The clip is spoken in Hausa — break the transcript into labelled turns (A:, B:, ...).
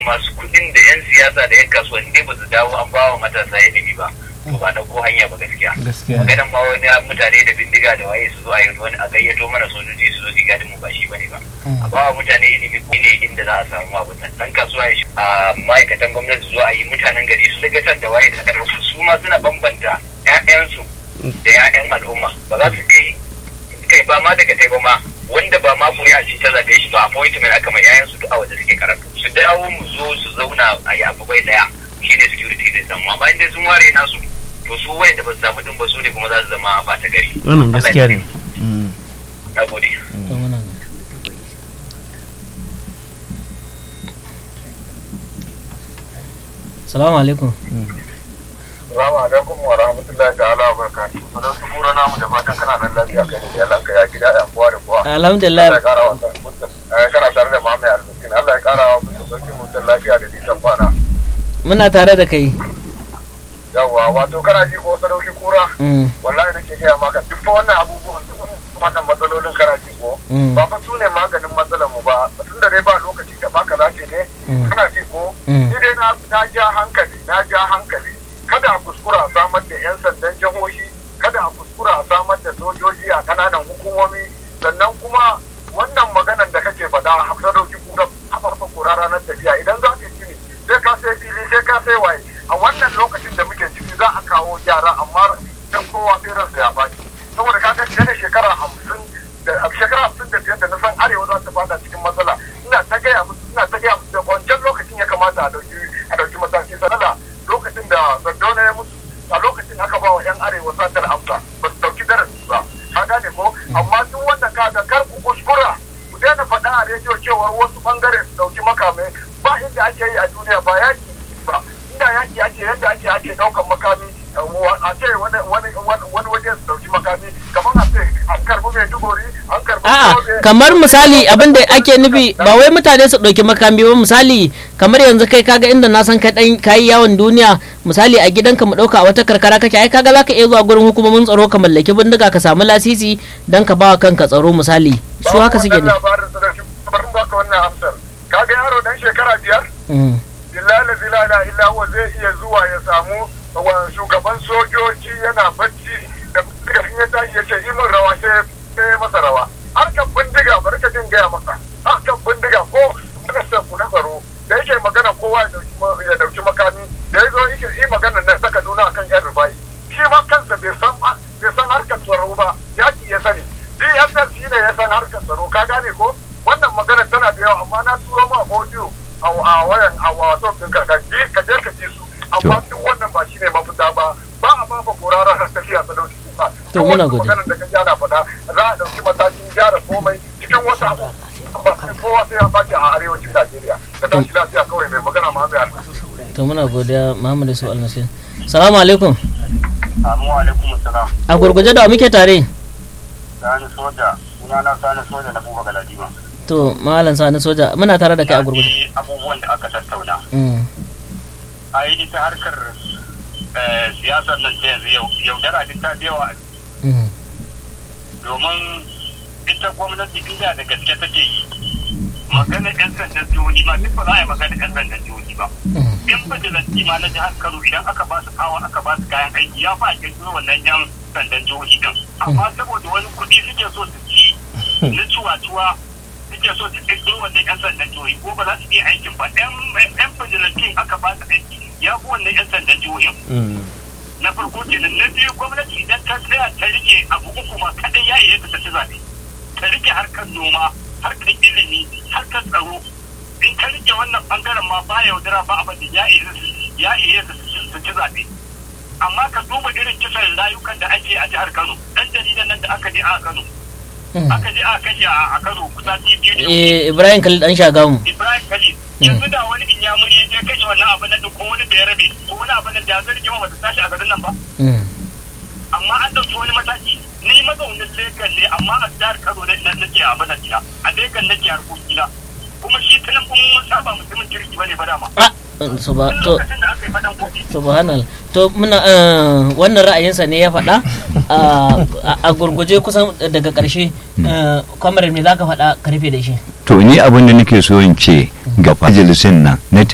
A: masu kuɗin da yan siyasa da yan kasuwanni dai ba su dawo an ba wa matasa ilimi ba to ba na ko hanya ba gaskiya
B: gaskiya
A: maganan ma wani mutane da bindiga da waye su zo a yi wani a gayyato mana sojoji su zo su gadin mu ba shi bane ba a ba wa mutane ilimi ko ne inda za a samu abu nan dan kasuwa ya shi a ma'aikatan gwamnati su zo a yi mutanen gari su daga can da waye da karfi su ma suna bambanta ƴaƴansu da ƴaƴan al'umma ba za su kai kai ba ma daga kai ba ma wanda ba ma kuri'a ce ta zabe shi ba appointment aka mai ƴaƴansu duk a waje suke karatu su dawo mu zo su zauna a yafi bai daya shine security da samu amma inda sun ware nasu to su wayanda ba su samu din ba su ne kuma za su zama ba ta gari
B: wannan gaskiya ne
A: na gode
B: to muna salamu alaikum
C: Salamu alaikum wa rahmatullahi ta'ala wa barakatuhu. Sanar su mura namu da fatan kana nan lafiya kai da Allah ka ya gida ya kowa da kowa.
B: alhamdulillah
C: Allah ya kara wa mutum. Kana tare da Muhammad Al-Miskin. Allah ya kara wa mutum sarki mutum lafiya da nisan kwana.
B: muna tare da kai
C: Yawwa wato kana ji ko sadauki kura.
B: Mm,
C: Wallahi nake gaya maka duk fa wannan abubuwan duk wannan matsalolin kana ji ko.
B: mm,
C: Ba fa su ne maganin matsalar mu ba. Tun da dai ba lokaci da baka zace ne.
B: Mm.
C: Kana ji ko.
B: Mm.
C: Ni dai na na ja hankali na ja hankali. Kada a kuskura a samar da 'yan sandan jihohi kada a kuskura a samar da sojoji a kananan hukumomi sannan kuma wannan maganan da kake faɗa a hafsa dauki kura a farfa kura ranar tafiya idan za ka yi sai ka sai fili sai ka sai waye a wannan lokacin da muke ciki za a kawo gyara amma dan kowa sai ransa ya baki saboda ka ga da shekara hamsin da a shekara hamsin da biyar da na san arewa za ta fada cikin matsala ina ta gaya musu ina ta gaya musu da wancan lokacin ya kamata a dauki a dauki mataki sanada lokacin da Sardauna ya mutu a lokacin aka ba wa 'yan arewa satar amsa ba su dauki darasi ba ka gane ko amma duk wanda ka ga kar ku kuskura ku daina faɗa a rediyo cewa wasu bangare su dauki makamai ba inda ake yi a duniya ba yaki ba inda yaki ake yadda ake ake daukan makami a ce wani wani wani waje su dauki makami kamar a ce an karbi mai dugori an karbi
B: a'a
C: Yobe,
B: kamar misali abin da ake nufi ba wai mutane su ɗauki makami ba misali kamar yanzu kai kaga inda na san ka dan kayi yawon duniya misali a gidanka mu ɗauka a wata karkara kake ai kaga zaka iya zuwa gurin hukumomin tsaro ka mallaki bindiga ka samu lasisi dan ka bawa kanka tsaro misali su haka suke ne
C: wannan labarin su da shi bari baka wannan amsar kaga yaro dan shekara biyar
B: Mm,
C: billahi la ilaha illa huwa zai iya zuwa ya samu wa shugaban sojoji yana bacci da bindiga in ya tashi ya ce yi min rawa sai sai ya masa rawa harkar bindiga bari ka jin gaya masa harkar bindiga ko ministan ku na tsaro da yake magana kowa ya dauki ma- ya dauki makami da ya zo yake yi magana na saka nuna akan yan rubai shi ma kansa bai san bai san harkar tsaro ba yaki ya sani DSS shi ne ya san harkar tsaro ka gane ko wannan magana tana da yawa amma na turo ma audio a a wayan a wato din ka ka je ka je ka ji su amma duk wannan ba shine mafita ba ba a ba ba korara har tafiya ta dauki kuka
B: To, muna gode.
C: maganar da ka gyara faɗa za a dauki matakin gyara komai cikin wasu abu amma sai kowa sai ya baki a arewacin Najeriya ka tashi lafiya kawai mai magana ma mai alƙa
B: to muna godiya Muhammadu Su Almasir salamu alaikum
C: Assalamu alaikum assalam
B: a gurguje da wa muke tare
C: sani soja sunana sani soja na buga galadima
B: to malam sani soja muna tare da kai a gurguje
C: abubuwan da aka tattauna
B: Mm,
C: a yi ita harkar siyasar nan ta yanzu yaudara duk ta yawa
B: mm,
C: domin ita gwamnati inda da gaske take yi maganar yan sandan jihohi ma duk ba za a yi maganar yan sandan jihohi ba
B: mm,
C: yan fajilanci ma na jihar kano idan aka ba su kawo aka ba su kayan aiki ya fa a kirkiro wannan yan sandan jihohi din amma saboda wani kuɗi suke so su ci na cuwa-cuwa suke so su kirkiro wannan yan sandan jihohi ko ba za su iya aikin ba yan fajilancin aka ba su aiki ya fi wannan yan sandan jihohin
B: mm.
C: na farko kenan na biyu gwamnati idan ta tsaya ta rike abu uku ma kadai ya iya ta ci zaɓe ta rike harkar noma harkar ilimi harkar tsaro in ta rike wannan bangaren ma ba yaudara ba abin da ya iya ya iya su ci zaɓe amma ka duba irin kisan rayukan da ake a jihar Kano dan jaridan nan da aka je a Kano aka je aka kashe a Kano kusa biyu da
B: Eh, Ibrahim Khalid dan shagamu
C: Ibrahim Khalid yanzu da wani inyamuri ya je kashe wannan abin nan ko wani da ya rabe ko wani abin nan da ya zargi ma bata tashi a garin nan ba
B: Mm,
C: amma an ɗauki wani mataki ni mazaunin Legas ne amma a jihar Kano ne nan nake a bana gida a Legas nake harkokina kuma shi tunan kuma mun saba mutumin kirki bane ba dama
B: ah, so ba
C: Tun
B: to
C: lokacin da aka yi faɗan kofi
B: subhanal to muna eh, wannan ra'ayinsa ne ya faɗa a- a- a gurguje kusan daga ƙarshe eh, kwamarar me za ka faɗa karfe da shi
D: to ni abin da nake so in ce ga majalisin nan na